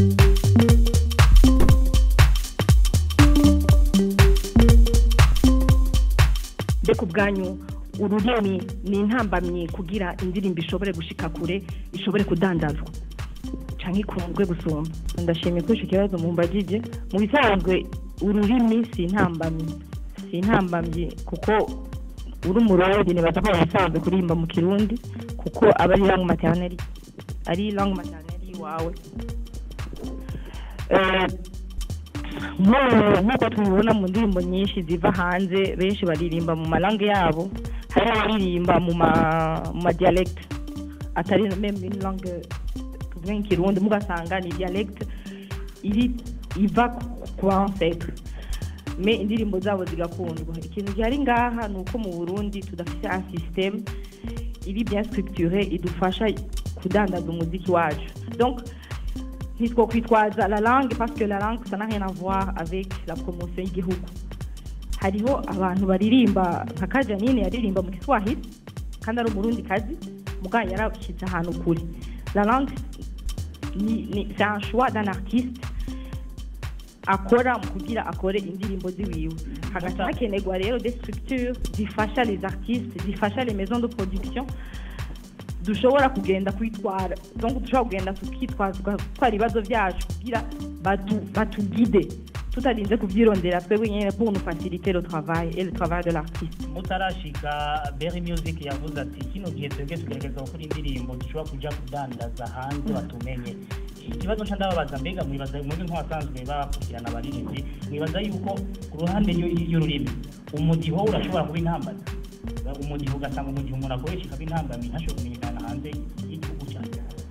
mbega ubwanyu ururimi ni intambamyi kugira indirimbo ishobore gushika kure ishobore kudandazwa canke ikundwe gusumba ndashimiye kuri icyo kibazo mumbagije mu bisanzwe ururimi si intambamyi si intambamyi kuko uri umurundi nibaza ko basanzwe kuririmba mu kirundi kuko aba ari langue maternelle ari langue maternelle iwawe Eh, nk'ubu- nk'uko tubibona mu ndirimbo nyinshi ziva hanze benshi baririmba mu malangue yabo hari abaririmba mu ma- mu madialecte atari meme une langue tuvuge nk'ikirundi mugasanga ni dialecte iri iva ku ba ancêtre me indirimbo zabo zigakundwa ikintu gihari ngaha ni uko mu burundi tudafite un système iri bien structuré idufasha kudandaza umuziki wacu donc ntitwokwitwaza la langue parce que la langue ça n'a rien à voir avec la promotion y'igihugu hariho abantu baririmba nka kajanine yaririmba mu kiswahili kandi ari umurundi kazi mugabo yarashyize ahantu kure la langue ni, ni, c'est un choix d'un artiste akora mu kugira akore indirimbo ziwiwe hagaca hakenerwa rero des structures zifasha les artistes zifasha les maisons de production dushobora kugenda kwitwara donc dushobora kugenda tukitwazwa twara ibibazo byacu kugira batu- batugide tutarinze kubyirondera twebwe nyine pour nous faciliter le travail et le travail de l'artiste mutarashika Berry Music yavuze ati kino gihe twebwe tugerageza gukora indirimbo dushobora kuja kudandaza hanze batumenye ikibazo nca ndababaza mbega mwibaza muri nk'abasanzwe bakurikirana abaririmbyi mwibaza yuko ku ruhande y'u- y'ururimi umudiho urashobora kuba intambara umudiho ugasanga umudiho umuntu akoresha ikaba intambamyi ntashobora kumenyekana hanze y'igihugu cyane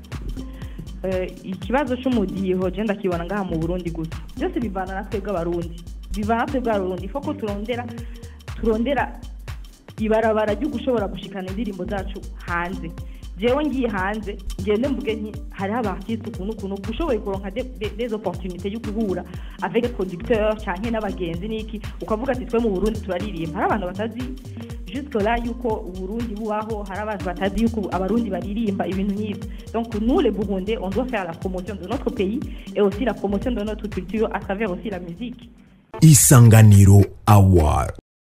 Eh, ikibazo cy'umudiho je ndakibona ngaha mu burundi gusa byose bivana na twebwe abarundi bivana na twebwe abarundi fo ko turondera turondera ibarabara ryo gushobora gushikana indirimbo zacu hanze jewe ngiye hanze ngende mvuge nti hariho abartiste ukuntu ukuntu ushoboye kuronka de- de- des opportunités yo guhura avec producteur canke n'abagenzi n'iki ukavuga ati twe mu burundi turaririmba hari abantu batazi jusque là yuko uburundi bubaho hari abantu batazi yuko abarundi baririmba ibintu nk'ibyo donc nous les burundais on doit faire la promotion de notre pays et aussi la promotion de notre culture à travers aussi la musique Isanganiro Award.